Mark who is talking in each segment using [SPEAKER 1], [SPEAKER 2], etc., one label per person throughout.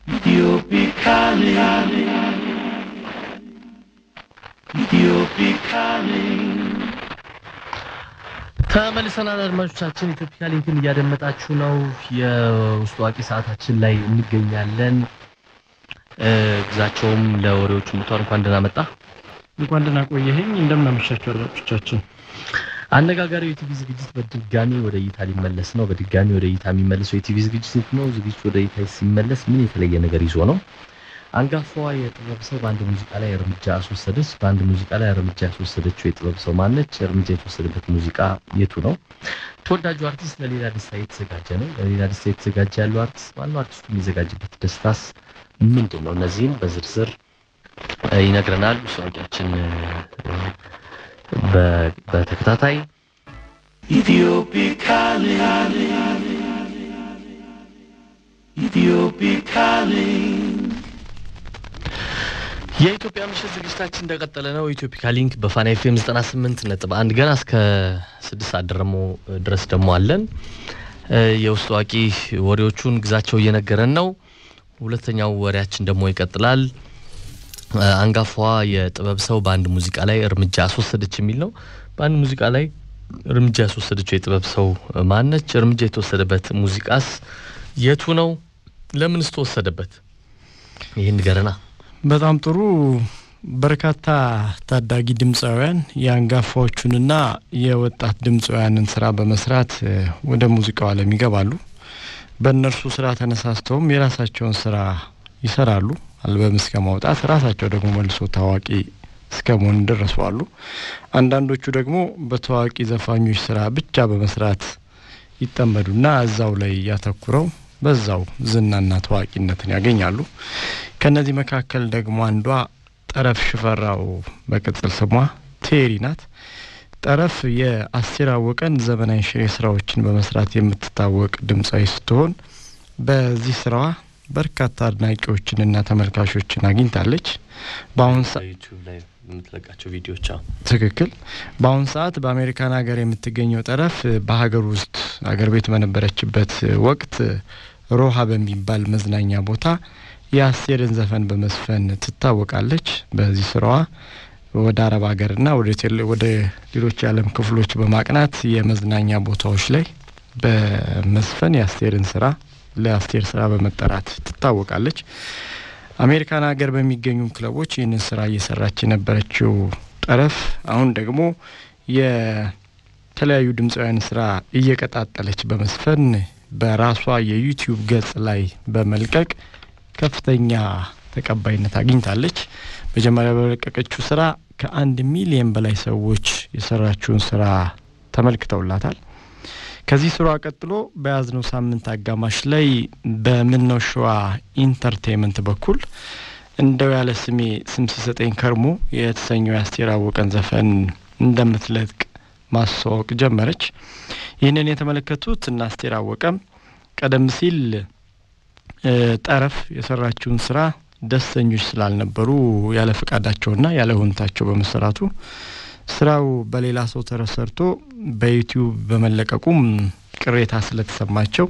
[SPEAKER 1] Ethiopic calling. Ethiopic calling.
[SPEAKER 2] ተመልሰናል አድማጮቻችን፣ ኢትዮፒካ ሊንክን እያደመጣችሁ ነው። የውስጥ አዋቂ ሰዓታችን ላይ እንገኛለን። እ፣ ግዛቸውም ለወሬዎቹ ሙቷል። እንኳን ደህና መጣ።
[SPEAKER 3] እንኳን ደህና ቆየኸኝ። እንደምናመሻችሁ አድማጮቻችን።
[SPEAKER 2] አነጋጋሪው የቲቪ ዝግጅት በድጋሚ ወደ እይታ ሊመለስ ነው። በድጋሚ ወደ እይታ የሚመለሰው የቲቪ ዝግጅት የት ነው? ዝግጅቱ ወደ እይታ ሲመለስ ምን የተለየ ነገር ይዞ ነው? አንጋፋዋ የጥበብ ሰው በአንድ ሙዚቃ ላይ እርምጃ አስወሰደች። በአንድ ሙዚቃ ላይ እርምጃ ያስወሰደችው የጥበብ ሰው ማነች? እርምጃ የተወሰደበት ሙዚቃ የቱ ነው? ተወዳጁ አርቲስት ለሌላ ደስታ የተዘጋጀ ነው። ለሌላ ደስታ የተዘጋጀ ያለው አርቲስት ማነው? አርቲስቱ የሚዘጋጅበት ደስታስ ምንድን ነው? እነዚህን በዝርዝር እ፣ ይነግረናል ውስጥ በተከታታይ
[SPEAKER 1] Ethiopic calling. Ethiopic calling.
[SPEAKER 2] የኢትዮጵያ ምሽት ዝግጅታችን እንደቀጠለ ነው። ኢትዮፒካ ሊንክ በፋና ኤፍኤም 98 ነጥብ አንድ ገና እስከ ስድስት ሰዓት ደግሞ ድረስ ደግሞ አለን። እ፣ የውስጥ አዋቂ ወሬዎቹን ግዛቸው እየነገረን ነው። ሁለተኛው ወሬያችን ደግሞ ይቀጥላል። እ፣ አንጋፋዋ የጥበብ ሰው በአንድ ሙዚቃ ላይ እርምጃ አስወሰደች የሚል ነው። በአንድ ሙዚቃ ላይ እርምጃ ያስወሰደችው የጥበብ ሰው ማነች? እርምጃ የተወሰደበት ሙዚቃስ የቱ ነው? ለምንስ ተወሰደበት? ይህን ንገረና።
[SPEAKER 3] በጣም ጥሩ። በርካታ ታዳጊ ድምፃውያን የአንጋፋዎቹንና የወጣት ድምፃውያንን ስራ በመስራት እ፣ ወደ ሙዚቃው ዓለም ይገባሉ። በእነርሱ ስራ ተነሳስተውም የራሳቸውን ስራ ይሰራሉ። አልበም እስከ ማውጣት ራሳቸው ደግሞ መልሶ ታዋቂ እስከ መሆን ደረሱ አሉ። አንዳንዶቹ ደግሞ በታዋቂ ዘፋኞች ስራ ብቻ በመስራት ይጠመዱና እዛው ላይ ያተኩረው በዛው ዝናና ታዋቂነትን ያገኛሉ። ከነዚህ መካከል ደግሞ አንዷ ጠረፍ ሽፈራው በቅጽል ስሟ ቴሪ ናት። ጠረፍ የአስቴር አወቀን ዘመናዊ ሽሬ ስራዎችን በመስራት የምትታወቅ ድምፃዊ ስትሆን በዚህ ስራዋ በርካታ አድናቂዎችንና ተመልካቾችን አግኝታለች። በአሁን ሰ
[SPEAKER 2] ዩቲዩብ ላይ የምትለቃቸው ቪዲዮዎች
[SPEAKER 3] ትክክል። በአሁን ሰዓት በአሜሪካን ሀገር የምትገኘው ጠረፍ በሀገር ውስጥ ሀገር ቤት በነበረችበት ወቅት ሮሃ በሚባል መዝናኛ ቦታ የአስቴርን ዘፈን በመስፈን ትታወቃለች። በዚህ ስራዋ ወደ አረብ ሀገርና ወደ ቴሌ- ወደ ሌሎች የዓለም ክፍሎች በማቅናት የመዝናኛ ቦታዎች ላይ በመስፈን የአስቴርን ስራ ለአስቴር ስራ በመጠራት ትታወቃለች። አሜሪካን ሀገር በሚገኙ ክለቦች ይህንን ስራ እየሰራች የነበረችው ጠረፍ አሁን ደግሞ የተለያዩ ድምፃውያን ስራ እየቀጣጠለች በመስፈን በራሷ የዩቲዩብ ገጽ ላይ በመልቀቅ ከፍተኛ ተቀባይነት አግኝታለች። መጀመሪያ በለቀቀችው ስራ ከአንድ ሚሊየን በላይ ሰዎች የሰራችውን ስራ ተመልክተውላታል። ከዚህ ስራዋ ቀጥሎ በያዝነው ሳምንት አጋማሽ ላይ በምነው ሸዋ ኢንተርቴንመንት በኩል እንደው ያለ ስሜ ስም ሲሰጠኝ ከርሞ የተሰኘው የአስቴር አወቀን ዘፈን እንደምትለቅ ማስተዋወቅ ጀመረች። ይህንን የተመለከቱት እና አስቴር አወቀም ቀደም ሲል እ፣ ጠረፍ የሰራችውን ስራ ደስተኞች ስላልነበሩ ያለ ፈቃዳቸውና ያለ ሁንታቸው በመሰራቱ ስራው በሌላ ሰው ተሰርቶ በዩቲዩብ በመለቀቁም ቅሬታ ስለተሰማቸው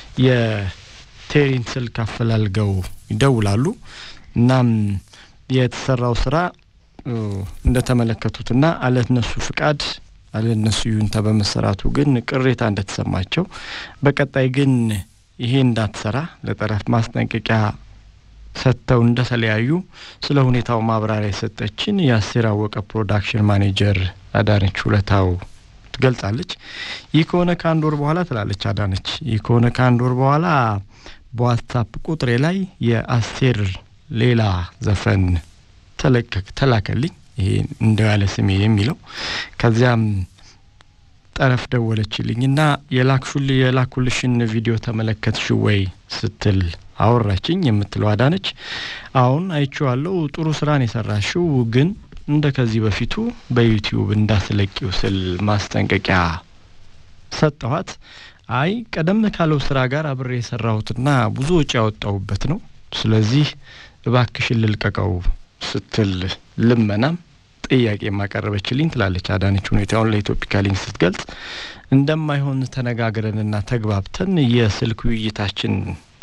[SPEAKER 3] የቴሪን ስልክ አፈላልገው ይደውላሉ። እናም የተሰራው ስራ እ፣ እንደተመለከቱትና አለነሱ ፍቃድ አለነሱ ይሁንታ በመሰራቱ ግን ቅሬታ እንደተሰማቸው በቀጣይ ግን ይሄ እንዳትሰራ ለጠረፍ ማስጠንቀቂያ ሰጥተው እንደተለያዩ ስለ ሁኔታው ማብራሪያ የሰጠችን የአስቴር አወቀ ፕሮዳክሽን ማኔጀር አዳነች ሁለታው ትገልጻለች። ይህ ከሆነ ከአንድ ወር በኋላ ትላለች አዳነች፣ ይህ ከሆነ ከአንድ ወር በኋላ በዋትሳፕ ቁጥሬ ላይ የአስቴር ሌላ ዘፈን ተለቀቅ ተላከልኝ፣ ይሄ እንደው ያለ ስሜ የሚለው ከዚያም ጠረፍ ደወለችልኝና የላክሹል የላኩልሽን ቪዲዮ ተመለከትሽ ወይ ስትል አወራችኝ የምትለው አዳነች። አሁን አይቼዋለሁ፣ ጥሩ ስራን የሰራሽው ግን እንደ ከዚህ በፊቱ በዩቲዩብ እንዳትለቂው ስል ማስጠንቀቂያ ሰጠኋት። አይ ቀደም ካለው ስራ ጋር አብሬ የሰራሁትና ብዙ ወጪ ያወጣሁበት ነው፣ ስለዚህ እባክሽን ልልቀቀው ስትል ልመናም ጥያቄ የማቀረበችልኝ ትላለች አዳነች ሁኔታውን ለኢትዮፒካ ሊንክ ስትገልጽ እንደማይሆን ተነጋግረንና ተግባብተን የስልክ ውይይታችን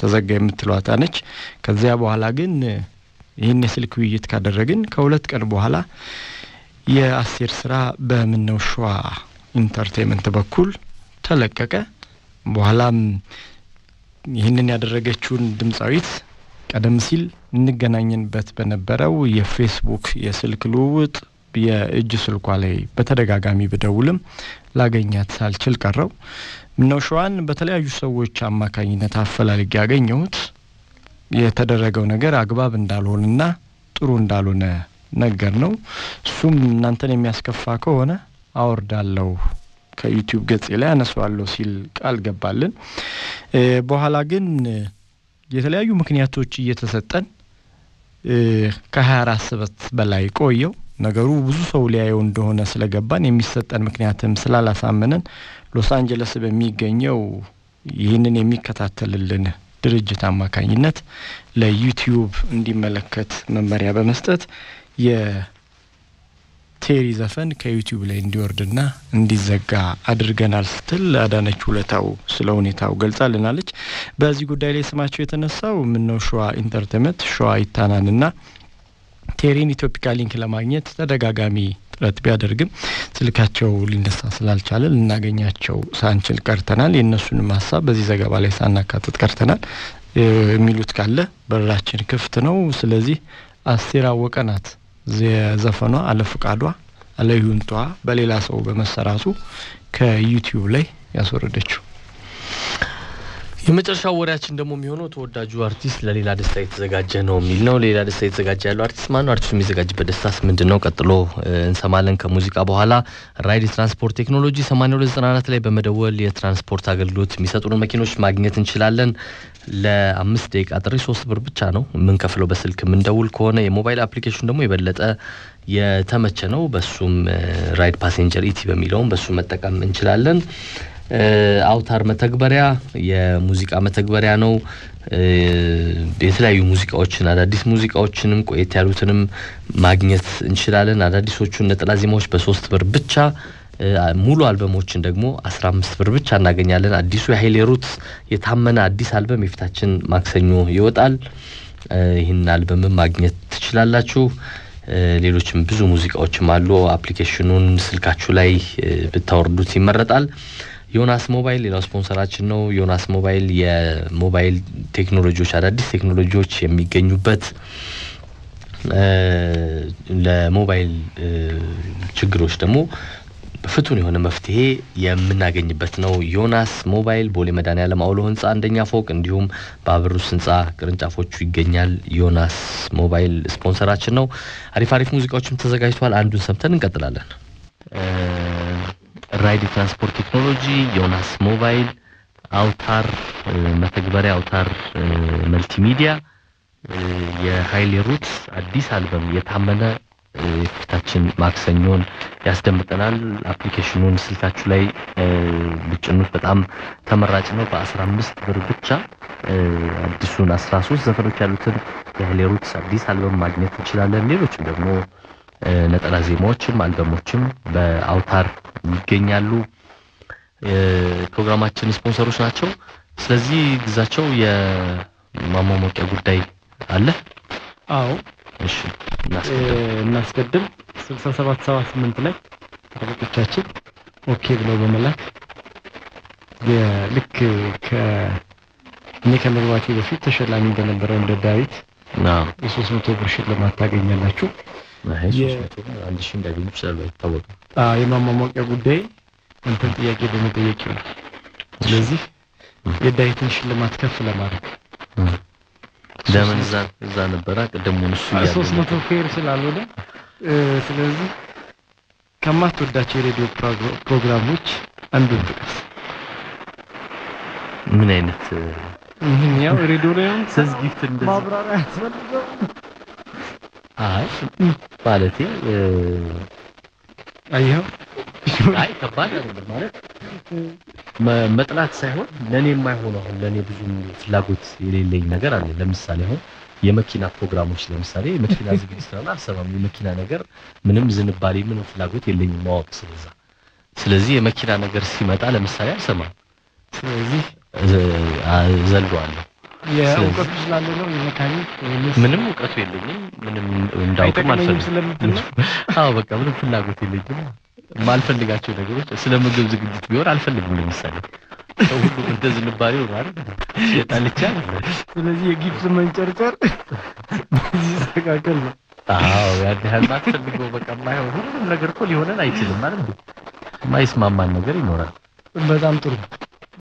[SPEAKER 3] ተዘጋ የምትሏታ ነች። ከዚያ በኋላ ግን ይህን የስልክ ውይይት ካደረግን ከሁለት ቀን በኋላ የአስቴር ስራ በምነው ሸዋ ኢንተርቴንመንት በኩል ተለቀቀ። በኋላም ይህንን ያደረገችውን ድምፃዊት ቀደም ሲል እንገናኝንበት በነበረው የፌስቡክ የስልክ ልውውጥ የእጅ ስልኳ ላይ በተደጋጋሚ ብደውልም ላገኛት ሳልችል ቀረው። ምነው ሸዋን በተለያዩ ሰዎች አማካኝነት አፈላልጌ ያገኘሁት የተደረገው ነገር አግባብ እንዳልሆነና ጥሩ እንዳልሆነ ነገር ነው። እሱም እናንተን የሚያስከፋ ከሆነ አወርዳለሁ ከዩቲዩብ ገጼ ላይ አነሷለሁ ሲል ቃል ገባልን። በኋላ ግን የተለያዩ ምክንያቶች እየተሰጠን ከሀያ አራት ሰበት በላይ ቆየው። ነገሩ ብዙ ሰው ሊያየው እንደሆነ ስለገባን የሚሰጠን ምክንያትም ስላላሳመነን ሎስ አንጀለስ በሚገኘው ይህንን የሚከታተልልን ድርጅት አማካኝነት ለዩቲዩብ እንዲመለከት መመሪያ በመስጠት የቴሪ ዘፈን ከዩቲዩብ ላይ እንዲወርድና እንዲዘጋ አድርገናል ስትል አዳነች ውለታው ስለ ሁኔታው ገልጻልናለች። በዚህ ጉዳይ ላይ ስማቸው የተነሳው ምነው ሸዋ ኢንተርቴንመንት ሸዋ ይታናንና ቴሪን ኢትዮፒካ ሊንክ ለማግኘት ተደጋጋሚ ጥረት ቢያደርግም ስልካቸው ሊነሳ ስላልቻለ ልናገኛቸው ሳንችል ቀርተናል። የእነሱንም ሀሳብ በዚህ ዘገባ ላይ ሳናካትት ቀርተናል። የሚሉት ካለ በራችን ክፍት ነው። ስለዚህ አስቴር አወቀ ናት የዘፈኗ አለፍቃዷ አለይሁንቷ በሌላ ሰው በመሰራቱ ከዩቲዩብ ላይ ያስወረደችው።
[SPEAKER 2] የመጨረሻው ወሬያችን ደግሞ የሚሆነው ተወዳጁ አርቲስት ለሌላ ደስታ የተዘጋጀ ነው የሚል ነው። ሌላ ደስታ የተዘጋጀ ያለው አርቲስት ማን ነው? አርቲስቱ የሚዘጋጅበት ደስታስ ምንድን ነው? ቀጥሎ እንሰማለን። ከሙዚቃ በኋላ ራይድ የትራንስፖርት ቴክኖሎጂ 8294 ላይ በመደወል የትራንስፖርት አገልግሎት የሚሰጡን መኪኖች ማግኘት እንችላለን። ለአምስት ደቂቃ ጥሪ ሶስት ብር ብቻ ነው የምንከፍለው በስልክ የምንደውል ከሆነ። የሞባይል አፕሊኬሽን ደግሞ የበለጠ የተመቸ ነው። በሱም ራይድ ፓሴንጀር ኢቲ በሚለውም በሱ መጠቀም እንችላለን። አውታር መተግበሪያ የሙዚቃ መተግበሪያ ነው። የተለያዩ ሙዚቃዎችን አዳዲስ ሙዚቃዎችንም ቆየት ያሉትንም ማግኘት እንችላለን። አዳዲሶቹን ነጠላ ዜማዎች በሶስት ብር ብቻ ሙሉ አልበሞችን ደግሞ አስራ አምስት ብር ብቻ እናገኛለን። አዲሱ የሀይሌ ሩት የታመነ አዲስ አልበም የፊታችን ማክሰኞ ይወጣል። ይህን አልበምም ማግኘት ትችላላችሁ። ሌሎችም ብዙ ሙዚቃዎችም አሉ። አፕሊኬሽኑን ስልካችሁ ላይ ብታወርዱት ይመረጣል። ዮናስ ሞባይል ሌላው ስፖንሰራችን ነው። ዮናስ ሞባይል የሞባይል ቴክኖሎጂዎች አዳዲስ ቴክኖሎጂዎች የሚገኙበት ለሞባይል ችግሮች ደግሞ ፍቱን የሆነ መፍትሄ የምናገኝበት ነው። ዮናስ ሞባይል ቦሌ መድኃኔዓለም አውሎ ህንፃ አንደኛ ፎቅ እንዲሁም በአብሩስ ህንፃ ቅርንጫፎቹ ይገኛል። ዮናስ ሞባይል ስፖንሰራችን ነው። አሪፍ አሪፍ ሙዚቃዎችም ተዘጋጅተዋል። አንዱን ሰምተን እንቀጥላለን። ራይድ የትራንስፖርት ቴክኖሎጂ፣ ዮናስ ሞባይል፣ አውታር መተግበሪያ፣ አውታር መልቲሚዲያ፣ የሀይሌ ሩት አዲስ አልበም የታመነ የፊታችን ማክሰኞን ያስደምጠናል። አፕሊኬሽኑን ስልካችሁ ላይ ብጭኑት በጣም ተመራጭ ነው። በአስራ አምስት ብር ብቻ አዲሱን አስራ ሶስት ዘፈኖች ያሉትን የሀይሌ ሩት አዲስ አልበም ማግኘት እንችላለን። ሌሎችም ደግሞ ነጠላ ዜማዎችም አልበሞችም በአውታር ይገኛሉ። ፕሮግራማችን ስፖንሰሮች ናቸው። ስለዚህ ግዛቸው የማሟሟቂያ ጉዳይ አለ።
[SPEAKER 3] አዎ
[SPEAKER 2] እሺ
[SPEAKER 3] እናስቀድም። ስልሳ ሰባት ሰባ ስምንት ላይ አለቆቻችን ኦኬ ብለው በመላክ ልክ እኔ ከመግባቴ በፊት ተሸላሚ በነበረው እንደ ዳዊት የሶስት መቶ ብር ሽልማት ታገኛላችሁ።
[SPEAKER 2] አንድ ሺህ እንዳገኙ ይችላሉ፣ አይታወቅም።
[SPEAKER 3] የማሟሟቂያ ጉዳይ እንትን ጥያቄ በመጠየቅ ነው። ስለዚህ የዳዊትን ሽልማት ከፍ ለማድረግ
[SPEAKER 2] ለምን እዛ እዛ ነበረ ቅድሙን እሱ እያለ
[SPEAKER 3] ሶስት መቶ ፌር ስላልሆነ ስለዚህ ከማትወዳቸው የሬዲዮ ፕሮግራሞች አንዱን ጥቀስ።
[SPEAKER 2] ምን አይነት
[SPEAKER 3] ምን ያው ሬዲዮ ላይ
[SPEAKER 2] ሰዝ ጊፍት እንደዚህ
[SPEAKER 3] ማብራሪያ ያስፈልገው?
[SPEAKER 2] አይ ማለቴ
[SPEAKER 3] አየኸው
[SPEAKER 2] አይ ከባድ አይደለም ማለት መጥላት ሳይሆን ለኔ የማይሆነው አሁን ለኔ ብዙ ፍላጎት የሌለኝ ነገር አለ። ለምሳሌ አሁን የመኪና ፕሮግራሞች ለምሳሌ የመኪና ዝግጅት ስለሆነ አልሰማም። የመኪና ነገር ምንም ዝንባሌ ምንም ፍላጎት የለኝም ማወቅ ስለዛ። ስለዚህ የመኪና ነገር ሲመጣ ለምሳሌ አልሰማም። ስለዚህ ዘለዋለሁ።
[SPEAKER 3] የእውቀቱ ስላለ ነው የመካኒክ ወይስ
[SPEAKER 2] ምንም እውቀቱ የለኝም። ምንም እንዳውቅም
[SPEAKER 3] አይጠቅመኝም
[SPEAKER 2] አልፈልግም።
[SPEAKER 3] ስለምትል ነው?
[SPEAKER 2] አዎ በቃ ምንም ፍላጎት የለኝም። የማልፈልጋቸው ነገሮች ስለ ምግብ ዝግጅት ቢሆን አልፈልግም። ለምሳሌ ሰው ሁሉ እንደ ዝንባሌው ነው አይደል? የጣልቻ
[SPEAKER 3] ስለዚህ የጊፍት መንጨርጨር በዚህ ይስተካከል ነው።
[SPEAKER 2] አዎ ያን ያህል ማትፈልገው በቃ የማይሆን ሁሉም ነገር እኮ ሊሆነን አይችልም ማለት ነው። የማይስማማን ነገር ይኖራል።
[SPEAKER 3] በጣም ጥሩ